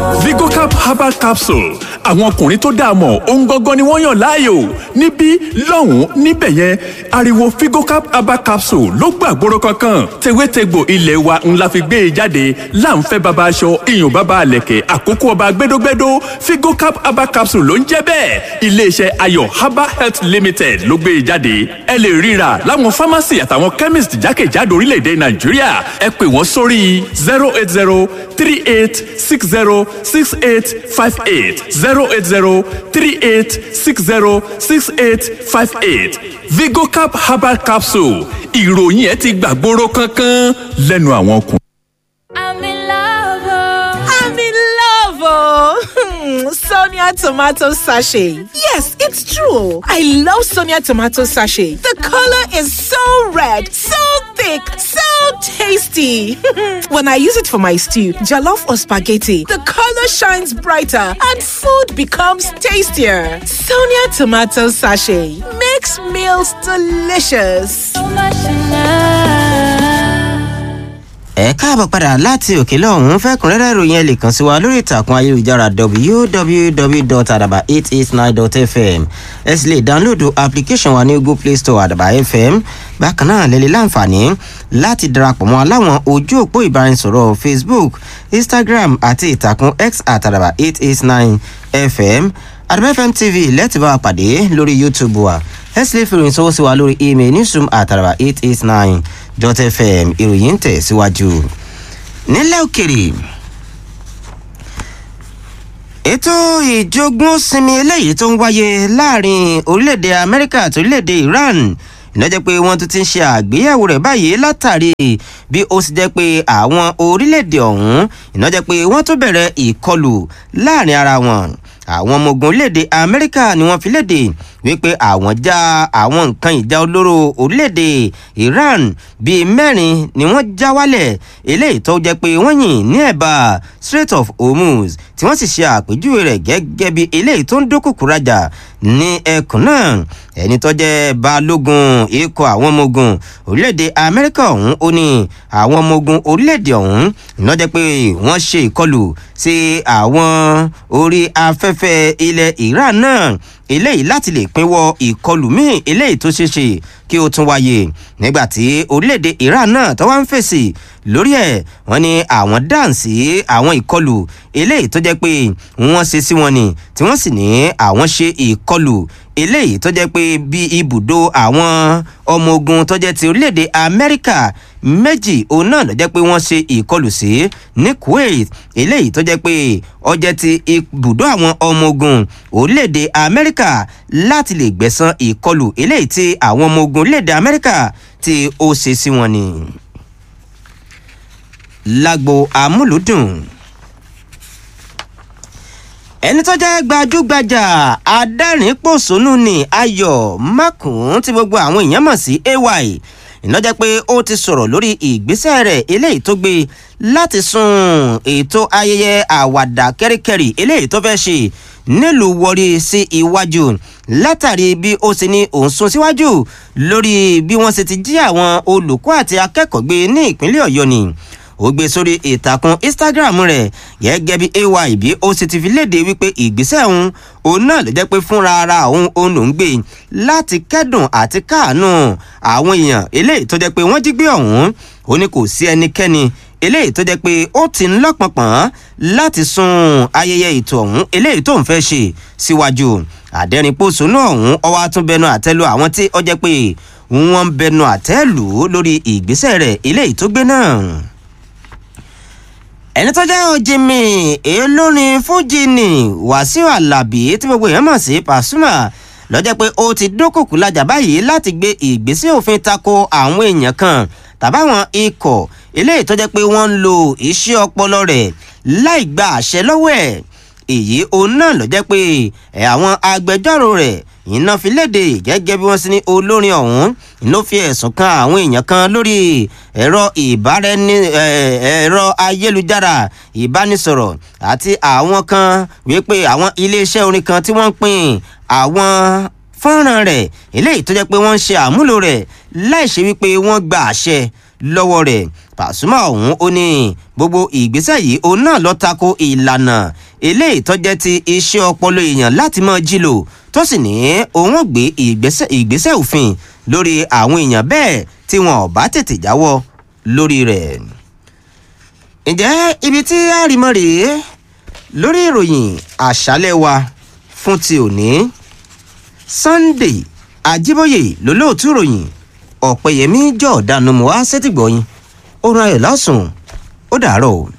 vigocap herbal capsule àwọn ọkùnrin tó dáa mọ̀ ohun gangan ni wọ́n yàn láàyò níbí lọ́hùn-ún níbẹ̀ yẹn ariwo vigocap herbal capsule ló gbàgbóró kankan tewétegbò ilé wa ńlá fi gbé e jáde láǹfẹ́ baba aṣọ iyùn baba àlẹ̀kẹ̀ àkókò ọba gbẹdógbẹdó vigocap herbal capsule ló ń jẹ́ bẹ́ẹ̀ iléeṣẹ́ ayọ̀ herbal health limited ló gbé e jáde ẹ lè ríra láwọn pharmacy àtàwọn chemist jákèjádò orílẹ̀-èdè nàìjíríà ẹ pè wọ́n sórí zero eight zero three eight six zero six eight five eight zero eight zero three eight six zero six eight five eight vigocap herbal capsule ìròyìn ẹ ti gbàgbóró kankan lẹ́nu àwọn ọkùnrin. I'm in love. oh. I'm in love, oh. Sonia tomato sachet. Yes, it's true. I love Sonia tomato sachet. The color is so red, so thick, so tasty. when I use it for my stew, jollof or spaghetti, the color shines brighter and food becomes tastier. Sonia tomato sachet makes meals delicious. So much in love. ẹ káàbọ̀ padà láti òkè lọ́hún fẹ́kùnrẹ́rẹ́ ìròyìn ẹ lè kàn sí wa lórí ìtàkùn ayélujára www.adaba889.fm ẹ sì lè dáńlódù application wa ní google play store àdàbà fm bákan náà lè lè láǹfààní láti darapọ̀ mọ́ aláwọn ojú òpó ìbáraẹnisọ̀rọ̀ facebook instagram àti ìtàkùn x àtàdàbà 889fm àdàbà fm tv lẹ́tì bá wa pàdé lórí youtube wa ẹ sì lè fi ìròyìn sọ́wọ́ sí wa lórí email newsroom àtàdàbà 889 dot fm ìròyìn ń tẹ̀síwájú. nílẹ̀ òkèrè ètò ìjogún sinmi eléyìí tó ń wáyé láàrin orílẹ̀-èdè amẹ́ríkà àti orílẹ̀-èdè iran ìnájẹ́ pé wọ́n tún ti ń ṣe àgbéyẹ̀wò rẹ̀ báyìí látàrí bí ó sì jẹ́ pé àwọn orílẹ̀-èdè ọ̀hún ìnájẹ́ pé wọ́n tún bẹ̀rẹ̀ ìkọlù láàrin ara wọn àwọn ọmọ ogun orílẹ̀-èdè amẹ́ríkà ni wọ́n fi léde wípé àwọn já àwọn nǹkan ìjà olóró orílẹ̀-èdè iran bíi mẹ́rin ni wọ́n já wálẹ̀ eléyìí tó jẹ́ pé wọ́n yìn ní ẹ̀bà strait of hormuz tí wọ́n sì ṣe àpèjúwe rẹ̀ gẹ́gẹ́ bí eléyìí tó ń dúnkùkù rajà ní ẹkùn náà ẹni tó jẹ́ balógun ikọ̀ àwọn ọmọ ogun orílẹ̀-èdè amẹ́ríkà ọ̀hún ó ní àwọn ọmọ ogun orílẹ̀-èdè ọ̀hún ìnájẹ́ pé wọ́n ṣe ìkọlù sí àwọn orí afẹ́fẹ́ ilẹ̀ iran náà eléyìí láti lè pinwọ́ ìkọlù míì eléyìí tó ṣeé ṣe kí ó tún wáyé nígbàtí orílẹ̀-èdè iran náà tó wá ń fèsì lórí ẹ̀ wọ́n ní àwọn dáǹsì àwọn ìkọlù eléyìí tó jẹ́ pé wọ́n ṣe sí wọn ni tí wọ́n sì ní àwọn ṣe ìkọlù eléyìí tó jẹ́ pé bí ibùdó àwọn ọmọ ogun tó jẹ́ ti orílẹ̀-èdè amẹ́ríkà méjì òun náà ló jẹ́ pé wọ́n ṣe ìkọlù sí ní kuwait eléyìí tó jẹ́ pé ó jẹ́ ti ibùdó àwọn ọmọ ogun orílẹ̀-èdè amẹ́ríkà láti lè gbẹ̀san ìkọlù eléyìí tí àwọn ọmọ ogun orílẹ̀-èdè amẹ́ríkà tí ó ṣe sí wọn ni. lágbo amúlùdùn ẹni tó jẹ́ gbajúgbajà adẹ́rìn-pòṣónú ni ayọ̀ mákùn tí gbogbo àwọn èèyàn mọ̀ sí ay ìnájẹ́ pé ó ti sọ̀rọ̀ lórí ìgbésẹ̀ rẹ̀ eléyìí tó gbé láti sún ètò ayẹyẹ àwàdà kẹ́ríkẹ́rí eléyìí tó fẹ́ ṣe nílùú wọrí sí iwájú látàrí bí ó ṣe ní òun sún síwájú lórí bí wọ́n ṣe ti jí àwọn olùkọ́ àti akẹ́kọ̀ọ́ gbé ní ìpínlẹ̀ ọ̀yọ́ ni ó gbé sórí ìtàkùn instagram rẹ̀ gẹ́gẹ́ bí ay bí ó sì ti fi léde wípé ìgbésẹ̀ òun òun náà ló jẹ́ pé fúnra ara òun òun ló ń gbé láti kẹ́dùn àti káàánú àwọn èèyàn eléyìí tó jẹ́ pé wọ́n jí gbé ọ̀hún ó ní kò sí ẹnikẹ́ni eléyìí tó jẹ́ pé ó ti ń lọ́pọ̀pọ̀n láti sún ayẹyẹ ètò ọ̀hún eléyìí tó ń fẹ́ ṣe síwájú àdẹ́rìnpòṣónú ọ̀hún ọwọ́ àtúnbẹnu àtẹ́lu àwọn tí ó jẹ́ pé wọ́n ń bẹnu àtẹ́lù lórí ìgbésẹ̀ rẹ̀ eléyìí tó gbé náà ẹni tó jẹ́ òjìmì olórin fújì ní wàsíù alábì tí gbogbo èèyàn mọ̀ sí pàṣùmà lọ́jọ́ pé ó ti dúnkùkù lajà báyìí láti gbé ìgbésẹ̀ òfin tako àwọn èèyàn kan tàbáwọn ikọ̀ eléyìí tó jẹ́ pé wọ́n ń lo iṣẹ́ ọpọlọ rẹ̀ láì gba àṣẹ lọ́wọ́ ẹ̀ èyí òun náà ló jẹ́ pé ẹ̀ àwọn agbẹjọ́rò rẹ̀ iná fi léde gẹ́gẹ́ bí wọ́n sì ní olórin ọ̀hún iná fi ẹ̀sùn kan àwọn èèyàn kan lórí ẹ̀rọ ìbáraẹni ẹ̀rọ ayélujára ìbánisọ̀rọ̀ àti àwọn kan wípé àwọn iléeṣẹ́ orin kan tí wọ́n ń pín àwọn fọ́nrán rẹ̀ eléyìí tó jẹ́ pé wọ́n ń ṣe àmúlò rẹ̀ láì ṣe wípé wọ́n gba àṣẹ lọ́wọ́ rẹ̀ pàṣùmọ̀ ọ̀hún ó ní gbogbo ìgbésẹ̀ yìí òun náà lọ tako ìlànà eléyìí tó jẹ́ ti iṣẹ́ ọpọlọ èèyàn láti máa jí lò tó sì ní òun ò gbé ìgbésẹ̀ ìgbésẹ̀ òfin lórí àwọn èèyàn bẹ́ẹ̀ tí wọn ò bá tètè jáwọ́ lórí rẹ̀. ǹjẹ́ ibi tí àrìmọ́ rèé lórí ìròyìn àṣálẹ̀ wa fún ti òní sunday ajíbóyè lólóòtú ìròyìn ọ̀pẹ̀yẹmí jọ̀ọ́dánù mọ́ wá sétìgbọ̀yìn ó rán ẹ̀ lọ́sùn ó dàárọ̀ o.